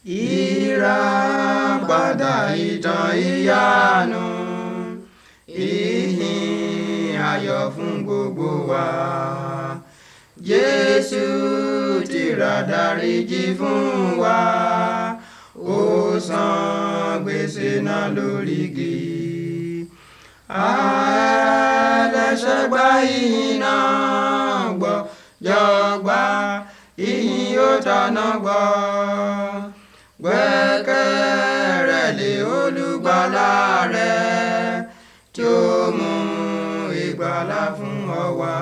ìràpadà ìtàn ìyanu ìhìn ayọ̀ fún gbogbo wa jésù ti rà dáríjì fún wa ó san gbèsè náà lórí igi ẹlẹ́ṣẹ̀ gba ìyìn náà gbọ́ jọ̀gbà ìyìn yóò tanná gbọ́ gbẹ́kẹ̀rẹ́ lé olùgbàlà rẹ tí ó mú ìgbàlà fún ọ wá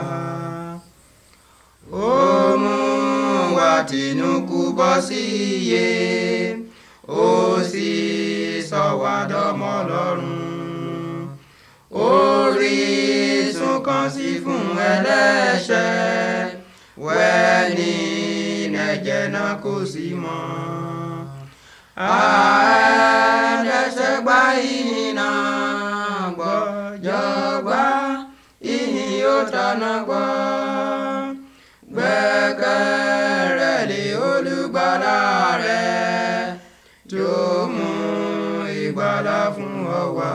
ó mú wa tìǹkù bọ́ sí iye ó sì sọ wá dọ́mọ lọ́rùn orísun kan sí fún ẹlẹ́ṣẹ̀ wẹ́ni ẹ̀jẹ̀ náà kò sí mọ́ ẹlẹ́ṣẹ̀ gba ìyìn náà gbọ́ jọ̀gbà ìyìn yóò tanná gbọ́ gbẹ́kẹ̀rẹ́ lé olùgbàlà rẹ tí ó mú ìgbàlà fún ọ wá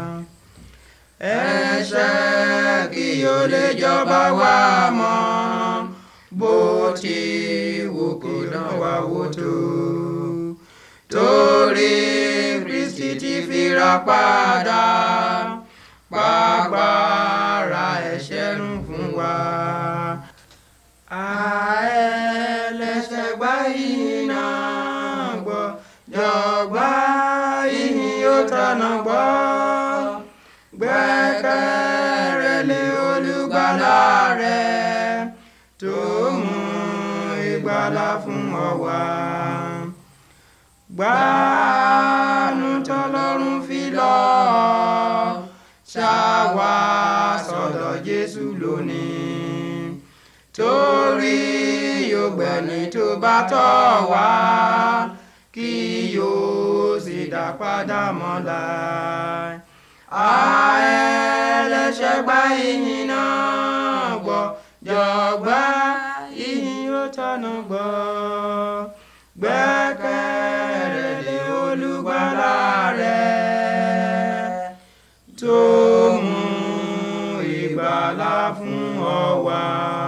ẹ̀ṣẹ̀ kí o lè jọba wa mọ́ bó ti wù kó dán wa wò tó torí Kristi ti fira padà pàgbára ẹ̀ṣẹ̀ run fún wa. ẹlẹ́ṣẹ̀ gba ìyìn náà gbọ́ jọ̀gbà ìyìn yóò tanná gbọ́ gbẹ́kẹ̀rẹ́ lé olùgbàlà rẹ tó mú ìgbàlà fún ọ wá. gbàánú tọ́lọ́run fi lọ ṣáwá sọ́dọ̀ Jésù lónìí torí yóò gbẹ̀ni tó bá tọ̀ wá kí yóò sì dá padà mọ́lá ẹlẹ́ṣẹ̀ gba ìyìn náà gbọ́ jọ̀gbà ìyìn ó tọ́nà gbọ́ gbẹ́kẹ̀rẹ́ lé olùgbàlà rẹ tó mú ìgbàlà fún ọ wá.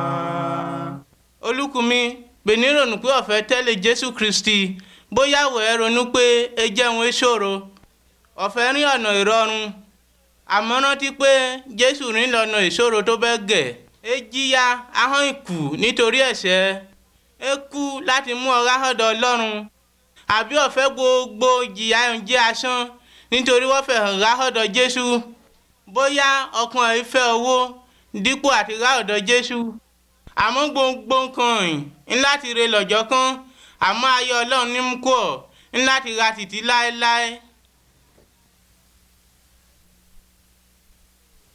olùkùnmi gbèní ronú pé ọ̀fẹ́ tẹ́lẹ̀ jésù kristi bóyá wò ẹ́ ronú pé ẹ jẹun ìṣòro ọ̀fẹ́ rí ọ̀nà ìrọ̀rùn àmọ́ rántí pé jésù rìn lọ́nà ìṣòro tó bẹ́ẹ̀ gẹ̀ ẹ jìyà ahọ́n ìkù nítorí ẹ̀ṣẹ̀ ẹ kú láti mú ọ̀rá ọ̀dọ̀ ọlọ́run àbí ọ̀fẹ́ gbogbo jìyà ń jẹ́ asán nítorí wọ́n fẹ́ hàn rá ọ̀dọ̀ jésù bóyá ọkàn ẹ̀ fẹ́ owó dípò àti rá ọ̀dọ̀ jésù àmọ́ gbogbo nǹkan yìí ńlá ti re lọ́jọ́ kan àmọ́ ayé ọlọ́run ní mú kó ọ̀ ńlá ti ra títí láéláé.